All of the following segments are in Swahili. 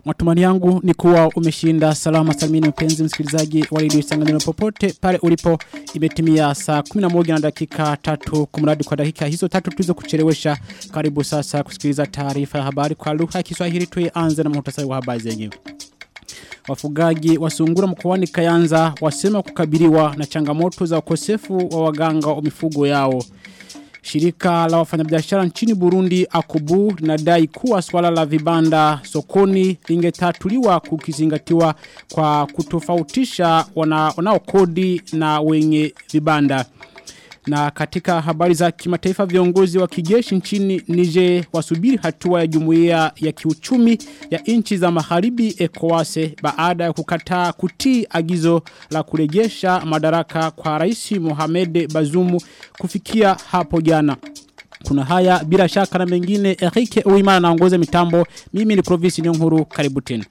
Matumani yangu ni kuwa umeshinda salama salmini mpenzi msikilizaji wa redio Isanganiro popote pale ulipo imetimia saa 11 na dakika tatu kumradi kwa dakika hizo tatu tulizo kuchelewesha karibu sasa kusikiliza taarifa ya habari kwa lugha ya Kiswahili tuianze na muhtasari wa habari zenyewe. Wafugaji wa sungura mkoani Kayanza wasema kukabiliwa na changamoto za ukosefu wa waganga wa mifugo yao. Shirika la wafanyabiashara nchini Burundi Akubu linadai kuwa swala la vibanda sokoni lingetatuliwa kukizingatiwa kwa kutofautisha wana, wanaokodi na wenye vibanda. Na katika habari za kimataifa viongozi wa kijeshi nchini Niger wasubiri hatua ya jumuiya ya kiuchumi ya nchi za magharibi ECOWAS baada ya kukataa kutii agizo la kurejesha madaraka kwa Rais Mohamed Bazoum kufikia hapo jana. Kuna haya bila shaka na mengine Enrique Uimana anaongoza mitambo mimi ni Province Nyonguru karibu tena.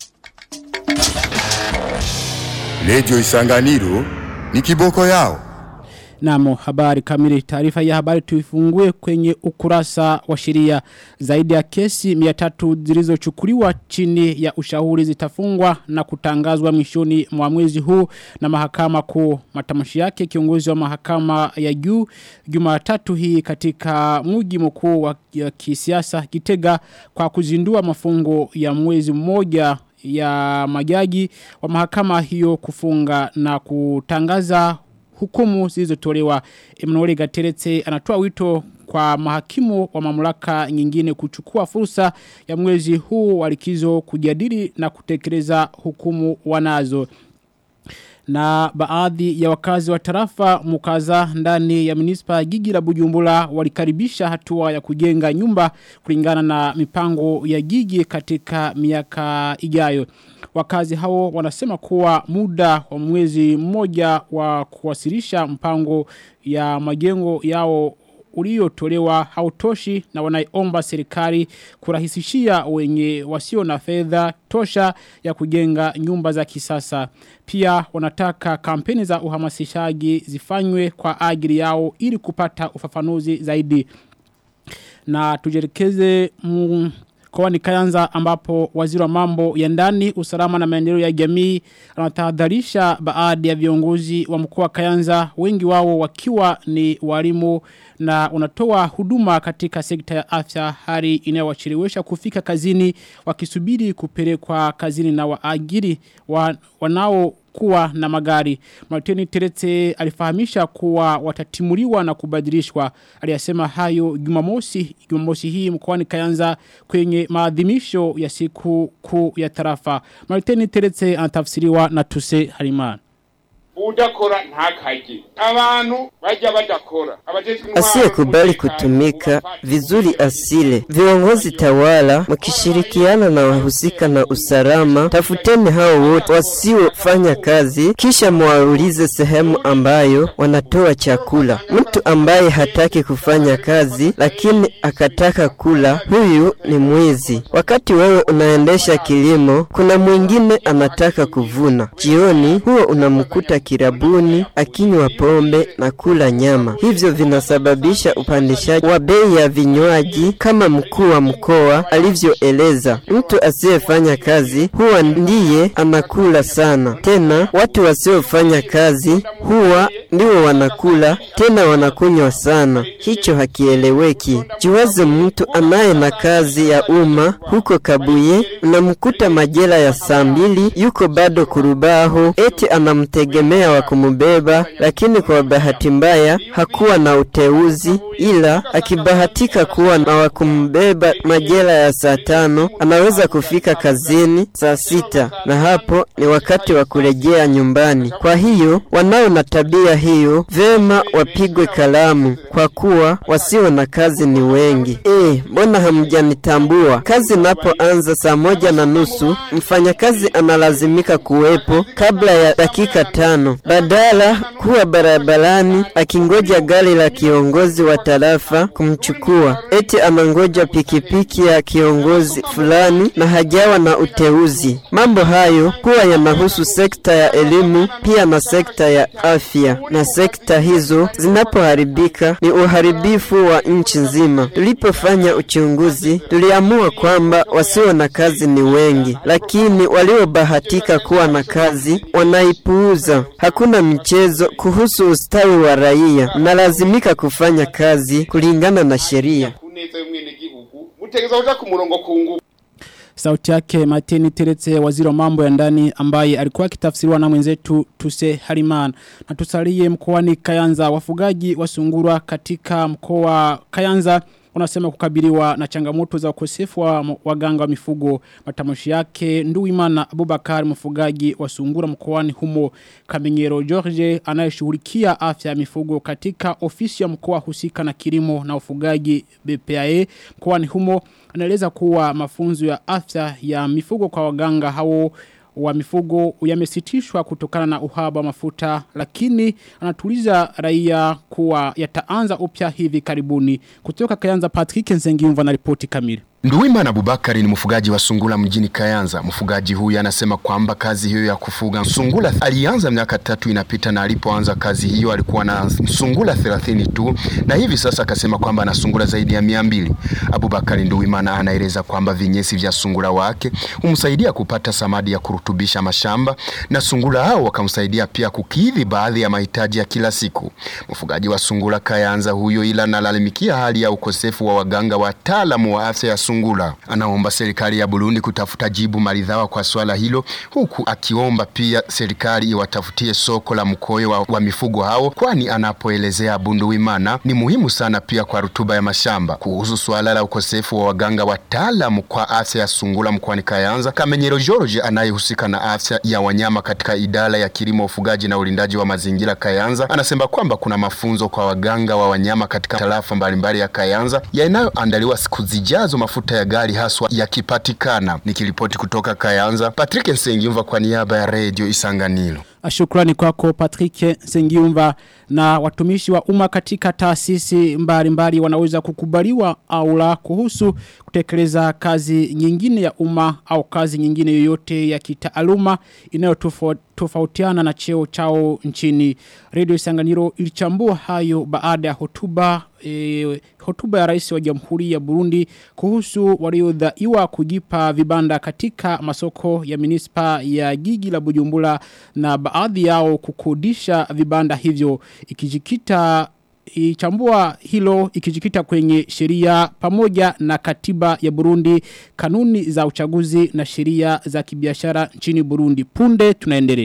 Radio Isanganiro ni kiboko yao. Namo habari kamili taarifa ya habari tuifungue kwenye ukurasa wa sheria zaidi ya kesi 300 zilizochukuliwa chini ya ushauri zitafungwa na kutangazwa mwishoni mwa mwezi huu na mahakama kuu matamshi yake kiongozi wa mahakama ya juu Jumatatu hii katika mji mkuu wa kisiasa Kitega kwa kuzindua mafungo ya mwezi mmoja ya majaji wa mahakama hiyo kufunga na kutangaza hukumu zilizotolewa Emmanuel Gateretse anatoa wito kwa mahakimu wa mamlaka nyingine kuchukua fursa ya mwezi huu walikizo kujadili na kutekeleza hukumu wanazo na baadhi ya wakazi wa tarafa mukaza ndani ya munispa gigi la Bujumbura walikaribisha hatua ya kujenga nyumba kulingana na mipango ya gigi katika miaka ijayo. Wakazi hao wanasema kuwa muda wa mwezi mmoja wa kuwasilisha mpango ya majengo yao uliotolewa hautoshi na wanaiomba serikali kurahisishia wenye wasio na fedha tosha ya kujenga nyumba za kisasa. Pia wanataka kampeni za uhamasishaji zifanywe kwa ajili yao ili kupata ufafanuzi zaidi. Na tujelekeze kwa ni kayanza ambapo waziri wa mambo ya ndani usalama na maendeleo ya jamii anatahadharisha baadhi ya viongozi wa mkoa wa kayanza wengi wao wakiwa ni walimu na unatoa huduma katika sekta ya afya hali inayowachelewesha kufika kazini wakisubiri kupelekwa kazini na waajiri wa, wanao kuwa na magari. Martini Terete alifahamisha kuwa watatimuliwa na kubadilishwa. Aliyasema hayo Jumamosi, Jumamosi hii mkoani Kayanza kwenye maadhimisho ya siku kuu ya tarafa. Martini Terete anatafsiriwa na Tuse Harimana udakora ntakaje abantu bajya badakora asiyekubali kutumika vizuri asile viongozi tawala mkishirikiana na wahusika na usalama tafuteni hao wote wasiofanya kazi kisha mwaulize sehemu ambayo wanatoa chakula mtu ambaye hataki kufanya kazi lakini akataka kula huyu ni mwizi wakati wewe unaendesha kilimo kuna mwingine anataka kuvuna jioni huo unamkuta kirabuni akinywa pombe na kula nyama. Hivyo vinasababisha upandishaji wa bei ya vinywaji kama mkuu wa mkoa alivyoeleza. Mtu asiyefanya kazi huwa ndiye anakula sana. Tena watu wasiofanya kazi huwa ndio wanakula tena wanakunywa sana. Hicho hakieleweki. Jiwaze mtu anaye na kazi ya umma huko Kabuye, unamkuta majela ya saa mbili yuko bado kurubaho, eti anamtegemea wa kumubeba, lakini kwa bahati mbaya hakuwa na uteuzi, ila akibahatika kuwa na wa kumbeba majela ya saa tano anaweza kufika kazini saa sita, na hapo ni wakati wa kurejea nyumbani. Kwa hiyo wanao na tabia hiyo vema wapigwe kalamu, kwa kuwa wasio na kazi ni wengi. E, mbona hamjanitambua? Kazi inapoanza saa moja na nusu mfanyakazi analazimika kuwepo kabla ya dakika tano badala kuwa barabarani akingoja gari la kiongozi wa tarafa kumchukua. eti anangoja pikipiki ya kiongozi fulani na hajawa na uteuzi. Mambo hayo huwa yanahusu sekta ya elimu pia na sekta ya afya, na sekta hizo zinapoharibika ni uharibifu wa nchi nzima. Tulipofanya uchunguzi, tuliamua kwamba wasio na kazi ni wengi, lakini waliobahatika kuwa na kazi wanaipuuza. Hakuna michezo kuhusu ustawi wa raia, mnalazimika kufanya kazi kulingana na sheria. kuneza y'umwenegihugu mutegeza kuja ku murongo ku nguvu Sauti yake Mateni Teretse waziri wa mambo ya ndani ambaye alikuwa akitafsiriwa na mwenzetu Tuse Hariman. Na tusalie mkoani Kayanza wafugaji wa sungura katika mkoa Kayanza wanasema kukabiliwa na changamoto za ukosefu wa m- waganga wa mifugo matamshi yake Nduwimana Abubakar mfugaji wa sungura mkoani humo Kamenyero George anayeshughulikia afya ya mifugo katika ofisi ya mkoa husika na kilimo na ufugaji BPAE mkoani humo anaeleza kuwa mafunzo ya afya ya mifugo kwa waganga hao wa mifugo yamesitishwa kutokana na uhaba wa mafuta lakini anatuliza raia kuwa yataanza upya hivi karibuni kutoka Kayanza Patrick Nzengiyumva na ripoti kamili Nduwimana Abubakari ni mfugaji wa sungula mjini Kayanza. Mfugaji huyu anasema kwamba kazi hiyo ya kufuga sungula alianza miaka tatu inapita, na alipoanza kazi hiyo alikuwa na sungula 30 tu, na hivi sasa akasema kwamba ana sungula zaidi ya mia mbili. Abubakari Nduwimana anaeleza kwamba vinyesi vya sungula wake humsaidia kupata samadi ya kurutubisha mashamba, na sungula hao wakamsaidia pia kukidhi baadhi ya mahitaji ya kila siku. Mfugaji wa sungula Kayanza huyo, ila analalamikia hali ya ukosefu wa waganga wataalamu wa afya ya sungula. Anaomba serikali ya Burundi kutafuta jibu maridhawa kwa swala hilo, huku akiomba pia serikali iwatafutie soko la mkoyo wa, wa mifugo hao, kwani anapoelezea Bunduwimana ni muhimu sana pia kwa rutuba ya mashamba. Kuhusu swala la ukosefu wa waganga wataalamu kwa afya ya sungula mkoani Kayanza, Kamenyero George anayehusika na afya ya wanyama katika idara ya kilimo, ufugaji na ulindaji wa mazingira Kayanza anasema kwamba kuna mafunzo kwa waganga wa wanyama katika tarafa mbalimbali ya Kayanza yanayoandaliwa siku zijazo mafuta ya gari haswa yakipatikana. Nikiripoti kutoka Kayanza, Patrick Nsengiyumva kwa niaba ya Radio Isanganiro. Shukrani kwako Patrick Sengiumva na watumishi wa umma katika taasisi mbalimbali wanaweza kukubaliwa au la kuhusu kutekeleza kazi nyingine ya umma au kazi nyingine yoyote ya kitaaluma inayotofautiana na cheo chao nchini. Radio Isanganiro ilichambua hayo baada ya hotuba e, hotuba ya rais wa Jamhuri ya Burundi kuhusu waliodaiwa kujipa vibanda katika masoko ya munispa ya Gigi la Bujumbura na baadhi yao kukodisha vibanda hivyo ikijikita ichambua hilo ikijikita kwenye sheria pamoja na katiba ya Burundi kanuni za uchaguzi na sheria za kibiashara nchini Burundi punde tunaendelea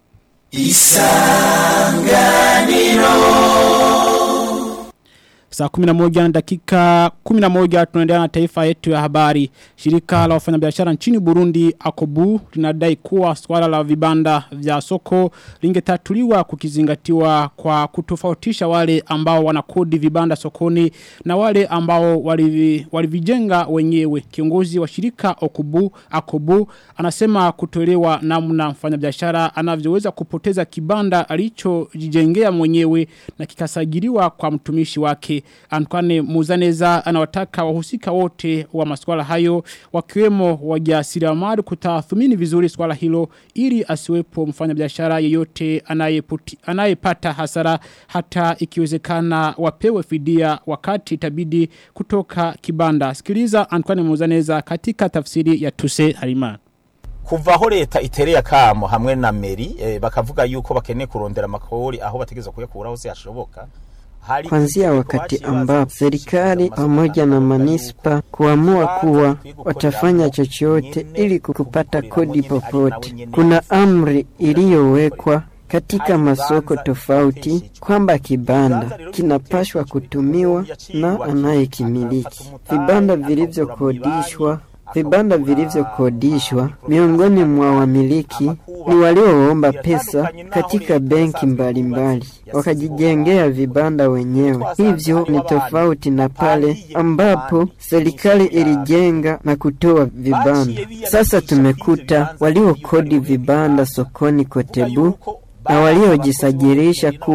Saa 11 na dakika 11 tunaendelea na taifa yetu ya habari. Shirika la wafanyabiashara nchini Burundi Akobu linadai kuwa swala la vibanda vya soko lingetatuliwa kukizingatiwa kwa kutofautisha wale ambao wanakodi vibanda sokoni na wale ambao walivi- walivijenga wenyewe. Kiongozi wa shirika Akobu Akobu anasema kutolewa namna mfanyabiashara anavyoweza kupoteza kibanda alichojijengea mwenyewe na kikasajiliwa kwa mtumishi wake. Antoine Muzaneza anawataka wahusika wote wa masuala hayo wakiwemo wajasiriamali kutathmini vizuri swala hilo ili asiwepo mfanyabiashara yeyote anayeputi- anayepata hasara hata ikiwezekana wapewe fidia wakati itabidi kutoka kibanda. Sikiliza Antoine Muzaneza katika tafsiri ya Tuse Harimana. kuva aho leta itereye akamo hamwe na meri eh, bakavuga yuko bakeneye kurondera amakori aho bategeza kuyakura hose hashoboka Hari Kuanzia itegeko wakati baciye baza ambapo gushyira serikali amasoko pamoja na atandukanye manispa kuamua kuwa Kwanza, watafanya kugira ngo chochote nyene ili kupata kubikorera kodi nyene ari nawe popote. nyene Kuna amri kugira iliyowekwa katika Hari masoko ibibanza tofauti biteshejwe. kwamba kibanda Ibibanza rero kinapashwa biteshejwe, kutumiwa yacibwa na akafata anayekimiliki. umutahe, Vibanda akagura vilivyokodishwa amabanki, vibanda akagura vilivyokodishwa amaproduit miongoni mwa atandukanye, wamiliki amakuba, ni walioomba atandukanye pesa n'aho katika leta benki yasanze mbalimbali yubatse, wakajijengea yasize vibanda wenyewe. Twasanze Hivyo hariho ni abantu tofauti na pale bariye ambapo ibibandi serikali byinshi cyane. ilijenga na kutoa vibanda. Baciye biyandikisha Sasa kwizo tumekuta bibanza waliokodi by'ibiyuka vibanda bibanza. sokoni Kuvuga Kotebu yuko na baba waliojisajirisha abakozi kuwa bo muri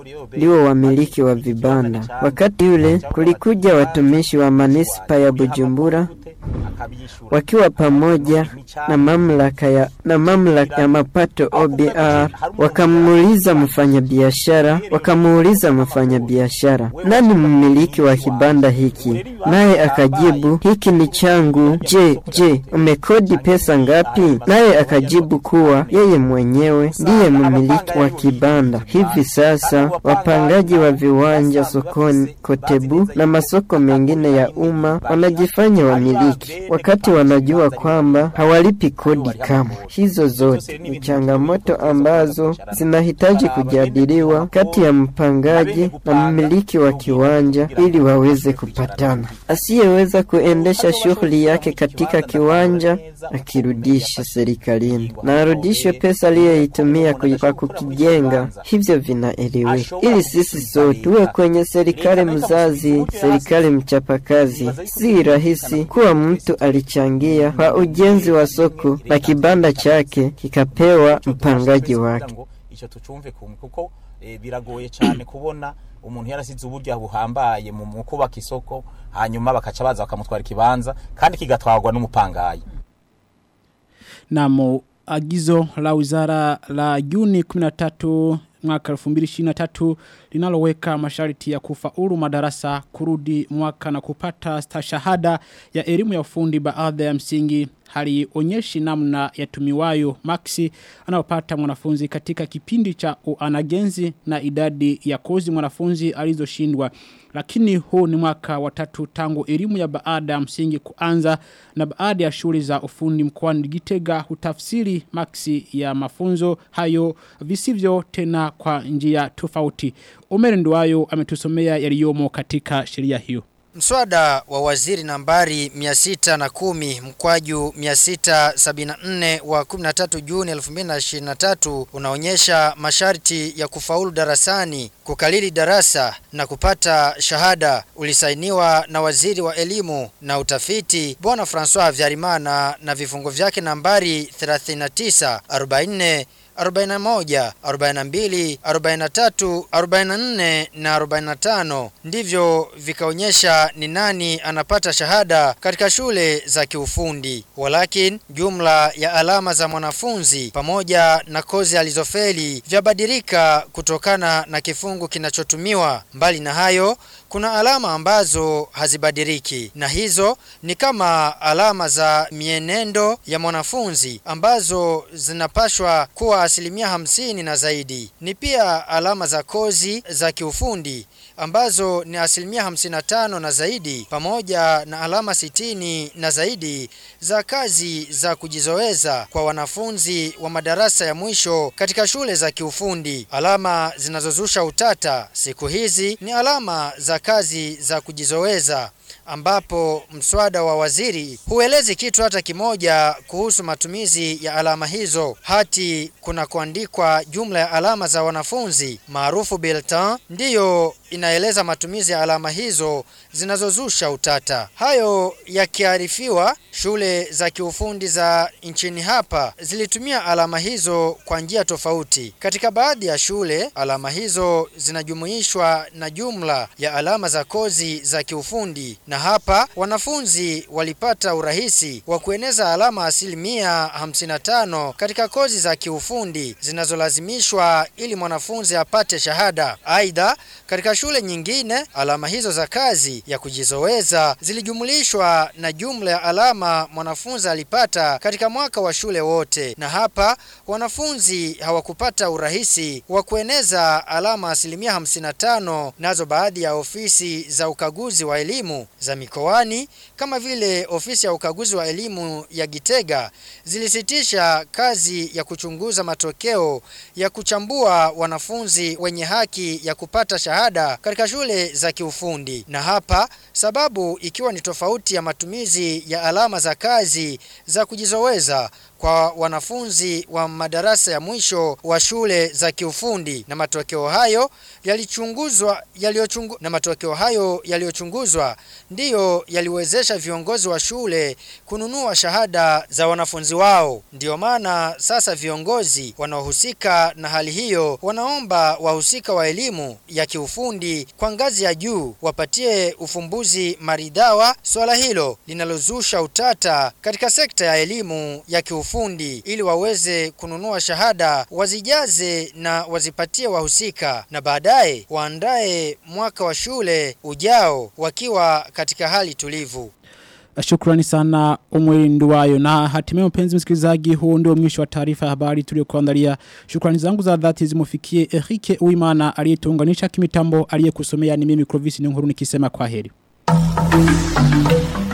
ndio wamiliki wa vibanda. Wakati ule kulikuja watumishi wa manispa ya Bujumbura wakiwa pamoja na mamlaka ya, na mamlaka ya mapato OBR, wakamuuliza mfanyabiashara, wakamuuliza mfanyabiashara, nani mmiliki wa kibanda hiki? Naye akajibu, hiki ni changu. Je, je, umekodi pesa ngapi? Naye akajibu kuwa yeye mwenyewe ndiye mmiliki wa kibanda. Hivi sasa wapangaji wa viwanja sokoni Kotebu na masoko mengine ya umma wanajifanya wamiliki wakati wanajua kwamba hawalipi kodi kamwe. Hizo zote ni changamoto ambazo zinahitaji kujadiliwa kati ya mpangaji na mmiliki wa kiwanja ili waweze kupatana. Asiyeweza kuendesha shughuli yake katika kiwanja akirudisha serikalini na arudishwe pesa aliyoitumia kwa kukijenga. Hivyo vinaeleweka, ili sisi sote tuwe kwenye serikali mzazi, serikali mchapakazi. Si rahisi kuwa mtu alichangia kwa ujenzi wa soko na kibanda chake kikapewa mpangaji wake. icyo tucumve kumwe kuko eh, biragoye cyane kubona umuntu yarasize uburyo buhambaye mu mu kubaka isoko hanyuma bakaca baza bakamutwara ikibanza kandi kigatwarwa n'umupangayi na agizo la wizara la Juni 13 mwaka 2023 linaloweka masharti ya kufaulu madarasa kurudi mwaka na kupata stashahada ya elimu ya ufundi baadhi ya msingi halionyeshi namna yatumiwayo maxi anayopata mwanafunzi katika kipindi cha uanagenzi na idadi ya kozi mwanafunzi alizoshindwa lakini huu ni mwaka wa tatu tangu elimu ya baada ya msingi kuanza na baada ya shule za ufundi mkoani Gitega hutafsiri maxi ya mafunzo hayo visivyo tena kwa njia tofauti. Omer Nduwayo ametusomea yaliyomo katika sheria hiyo. Mswada wa waziri nambari 610 mkwaju 674 wa 13 Juni 2023 unaonyesha masharti ya kufaulu darasani, kukalili darasa na kupata shahada ulisainiwa na waziri wa elimu na utafiti Bwana François Vyarimana na vifungo vyake nambari 39 44 41, 42, 43, 44 na 45 ndivyo vikaonyesha ni nani anapata shahada katika shule za kiufundi. Walakin jumla ya alama za mwanafunzi pamoja na kozi alizofeli vyabadilika kutokana na kifungu kinachotumiwa. Mbali na hayo, kuna alama ambazo hazibadiliki na hizo ni kama alama za mienendo ya mwanafunzi ambazo zinapashwa kuwa asilimia hamsini na zaidi. Ni pia alama za kozi za kiufundi ambazo ni asilimia 55 na zaidi pamoja na alama sitini na zaidi za kazi za kujizoeza kwa wanafunzi wa madarasa ya mwisho katika shule za kiufundi. Alama zinazozusha utata siku hizi ni alama za kazi za kujizoeza ambapo mswada wa waziri huelezi kitu hata kimoja kuhusu matumizi ya alama hizo. Hati kuna kuandikwa jumla ya alama za wanafunzi maarufu bulletin ndiyo inaeleza matumizi ya alama hizo zinazozusha utata. Hayo yakiarifiwa, shule za kiufundi za nchini hapa zilitumia alama hizo kwa njia tofauti. Katika baadhi ya shule, alama hizo zinajumuishwa na jumla ya alama za kozi za kiufundi, na hapa wanafunzi walipata urahisi wa kueneza alama asilimia 55 katika kozi za kiufundi zinazolazimishwa ili mwanafunzi apate shahada. Aidha, katika shule nyingine alama hizo za kazi ya kujizoweza zilijumulishwa na jumla ya alama mwanafunzi alipata katika mwaka wa shule wote, na hapa wanafunzi hawakupata urahisi wa kueneza alama asilimia 55. Nazo baadhi ya ofisi za ukaguzi wa elimu za mikoani kama vile ofisi ya ukaguzi wa elimu ya Gitega zilisitisha kazi ya kuchunguza matokeo ya kuchambua wanafunzi wenye haki ya kupata shahada katika shule za kiufundi. Na hapa sababu ikiwa ni tofauti ya matumizi ya alama za kazi za kujizoweza kwa kwa wanafunzi wa madarasa ya mwisho wa shule za kiufundi na matokeo hayo yalichunguzwa yaliyochungu, na matokeo hayo yaliyochunguzwa ndiyo yaliwezesha viongozi wa shule kununua shahada za wanafunzi wao. Ndiyo maana sasa viongozi wanaohusika na hali hiyo wanaomba wahusika wa elimu ya kiufundi kwa ngazi ya juu wapatie ufumbuzi maridhawa swala hilo linalozusha utata katika sekta ya elimu ya kiufundi ili waweze kununua shahada wazijaze na wazipatie wahusika na baadaye waandae mwaka wa shule ujao wakiwa katika hali tulivu. Shukrani sana umweli nduwayo na hatimaye mpenzi msikilizaji huu ndio mwisho wa taarifa ya habari tuliokuandalia. Shukrani zangu za dhati zimufikie Erike Uimana aliyetuunganisha kimitambo aliyekusomea ni mimi Clovis Nkuru nikisema kwa heri.